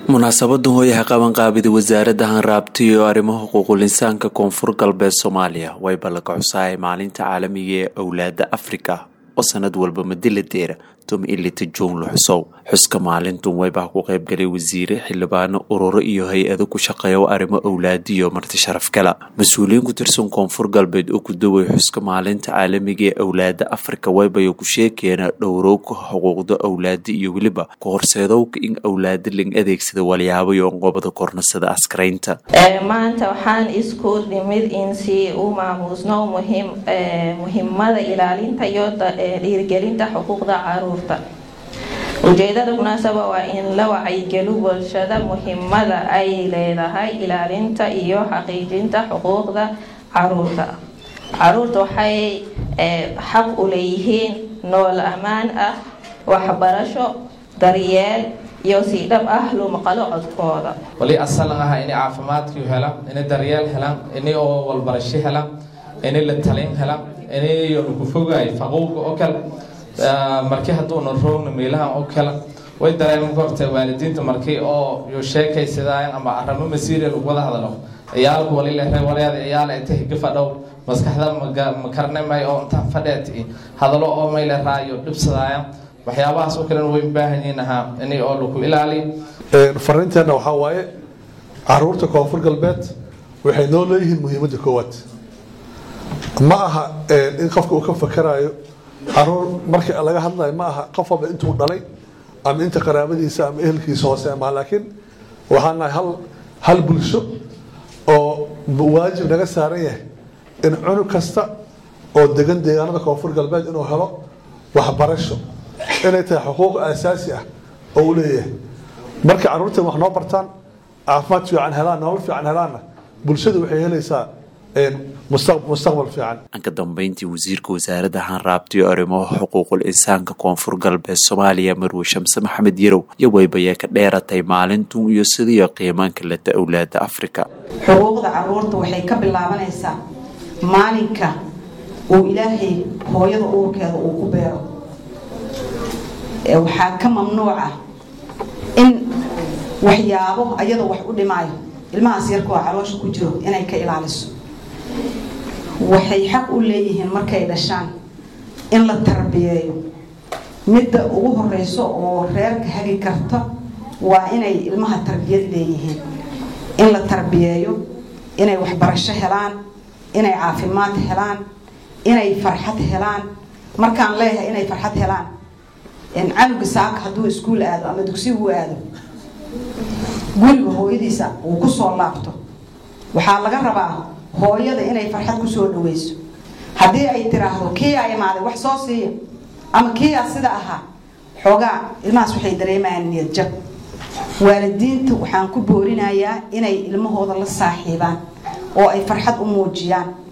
munaasabadan hooyaha qabanqaabida wasaaradda hanraabta iyo arrimaha xuquuqul insaanka koonfur galbeed soomaaliya way ballaga xusahay maalinta caalamiga ee owlaada afrika oo sanad walba madiladeera tumi ilita juun la xusow xuska maalintun waybaa ku qaybgalay wasiire xildhibaano ururo iyo hay-ado ku shaqeeya arrimo owlaadiyo marti sharaf kala mas-uuliyiin ku tirsan koonfur galbeed oo ku daway xuska maalinta caalamiga ee owlaada afrika waybayo ku sheekeena dhowrowka xuquuqda owlaada iyo weliba ku horseedowka in owlaada ling adeegsada walyaabo qobada kornasada askaraynta maanta waxaan isku nimid in si u maamuusno muhiimada ilaalinta iyo dhiirigelinta xuquuqda caruur ujeedada munaasaba waa in la wacyigelo bulshada muhiimada ay leedahay ilaalinta iyo xaqiijinta xuquuqda caruurta caruurta waxay xaq u leeyihiin nool ammaan ah waxbarasho daryeel iyo si dhab ah loo maqalo codkooda wali asalan ah inay caafimaadkii helaan inay daryeel helaan inay oo walbarasho helaan inay la talin helaan inay ku fogaay faquuqa oo kale markii hadduuna roogna meelahan oo kale way dareeman korta waalidiinta markii oo yo sheekaysadaayan ama aramo masiiriya lagu wada hadalo ciyaalku walilere waleeda ciyaal inta higa fadhow maskaxda makarnamay oo intaan fadheet hadalo oo mayle raayo dhibsadaayan waxyaabahaas oo kalena way baahan yihiin ahaa inay oo lagu ilaaliyo fariinteenna waxaa waaye caruurta koonfur galbeed waxay noo leeyihiin muhiimadda koowaad ma aha in qofka uu ka fakaraayo caruur marka laga hadlayo ma aha qof walba intuu dhalay ama inta qaraabadiisa ama ehelkiisa hoose ama laakiin waxaan nahay hal hal bulsho oo waajib naga saaran yahay in cunug kasta oo degan deegaanada koonfur galbeed inuu helo waxbarasho inay tahay xuquuq asaasi ah oo u leeyahay marka caruurtan wax noo bartaan caafimaad fiican helaan nolol fiican helaanna bulshadu waxay helaysaa mustaqbal fiican ka dambeyntii wasiirka wasaaradda hanraabta iyo arrimaha xuquuqul insaanka koonfur galbeed soomaaliya marwe shamse maxamed yarow iyo waybayee ka dheeratay maalintun iyo sidii qiimaanka leta owlaada afrika xuquuqda caruurta waxay ka bilaabanaysaa maalinka uu ilaahay hooyada uurkeeda uu ku beero waxaa ka mamnuuca in waxyaabo ayadoo wax u dhimaayo ilmahaas yarkoo caloosha ku jiro inay ka ilaaliso waxay xaq u leeyihiin markay dhashaan in la tarbiyeeyo midda ugu horeyso oo reerka hagi karta waa inay ilmaha tarbiyad leeyihiin in la tarbiyeeyo inay waxbarasho helaan inay caafimaad helaan inay farxad helaan markaan leeyahay inay farxad helaan canuga saaka hadduu iskuul aado ama dugsigu aado guriga hooyadiisa uu kusoo laabto waxaa laga rabaa hooyada inay farxad kusoo dhaweyso haddii ay tiraahdo kii aa imaaday wax soo siiya ama kii aa sida ahaa xoogaa ilmahaas waxay dareemayaan niyad jab waalidiinta waxaan ku boorinayaa inay ilmahooda la saaxiibaan oo ay farxad u muujiyaan